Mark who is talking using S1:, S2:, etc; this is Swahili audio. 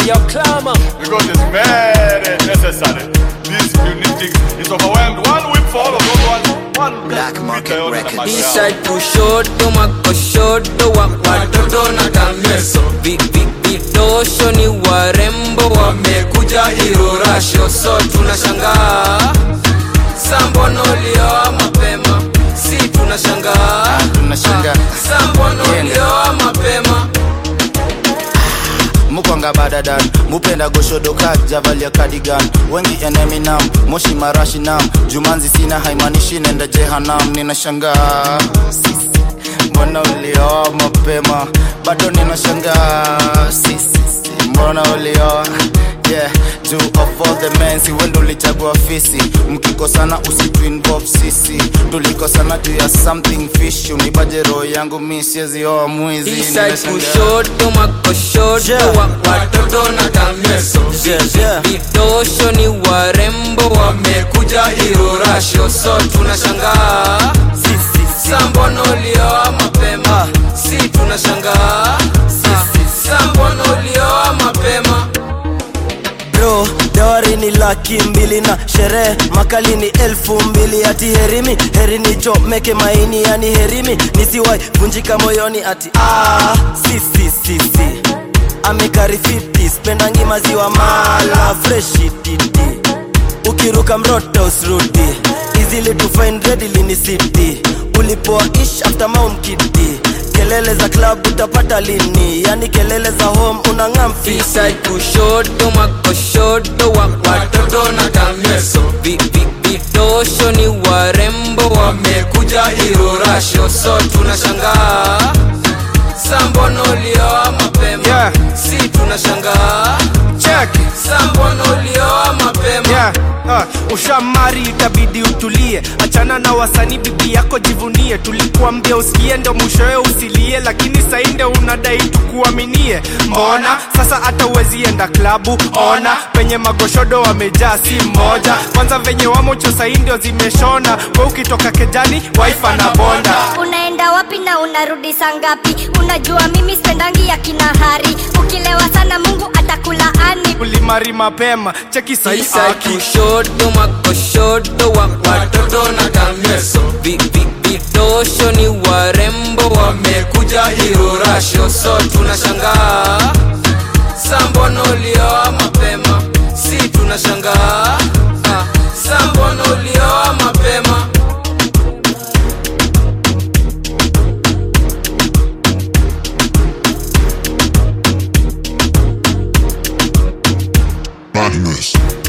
S1: Hey, yo, climber.
S2: because it's very necessary. This unique thing is overwhelmed. One whip for all of those ones. One
S3: Black Market Records.
S1: Eastside kushoto makoshoto wa watoto na kamyeso Vi- vi- vidosho ni warembo wamekuja irorasho so tunashangaa sambono ulioa mapema si tunashangaa
S3: tunashangaa.
S1: sambono
S3: Yenda.
S1: ulioa mapema
S3: mukwanga badadan mupenda goshodoka javalia kadigan wengi eneminam moshi marashi nam jumanzi sina haimanishi nenda jehanam ninashangaa sisi mbona ulioa mapema bado ninashangaa sisi mbona ulioa yeah juu of all the men si wendo ulichagua fisi mkikosana usitu involve sisi tulikosana juu ya something fish unibaje roho yangu mi siezioa mwizi
S1: Eastside
S3: ninashangaa.
S1: kushoto makoshoto
S3: Yeah.
S1: wa watoto na kamyeso
S3: Yeah, yeah.
S1: vidosho ni warembo wamekuja irorasho so tunashangaa sambono ulioa mapema si tunashangaa sambono ulioa mapema
S4: bro dawari ni laki mbili na sherehe makali ni elfu mbili ati herimi heri nichomeke maini yani herimi nisiwai vunjika moyoni ati ah, si, si, si, si. amekari 50 spendangi maziwa mala freshi titi ukiruka mrota usrudi easily to find readily ni city ulipoa ish after mount kiti kelele za club utapata lini yani kelele za home unang'amfi
S1: Eastside kushoto makoshoto wa watoto na kamyeso Vi- vi- vidosho ni warembo wamekuja irorasho so tunashangaa sambono ulioa mapema
S5: Yeah.
S1: si tunashangaa
S5: check
S1: sambono ulioa mapema
S5: yeah. Uh, ushamari itabidi utulie achana na wasanii bibi yako jivunie tulikuambia usikie ndo mwishowe usilie lakini sainde unadai tukuaminie mbona sasa hata uwezi enda klabu ona penye magoshodo wamejaa si mmoja kwanza venye wamocho sai ndio zimeshona we ukitoka kejani waifa na bonda
S6: unaenda wapi na unarudi saa ngapi unajua mimi spendangi ya kinahari ukilewa sana mungu atakulaani
S5: ulimari mapema cheki sai
S1: Eastside
S5: aki
S1: kushoto makoshoto wa watoto na kamyeso Vi- vi- vidosho ni warembo wamekuja irorasho so tunashangaa sambono ulioa mapema si tunashangaa Ah, sambono ulioa mapema
S7: Badness.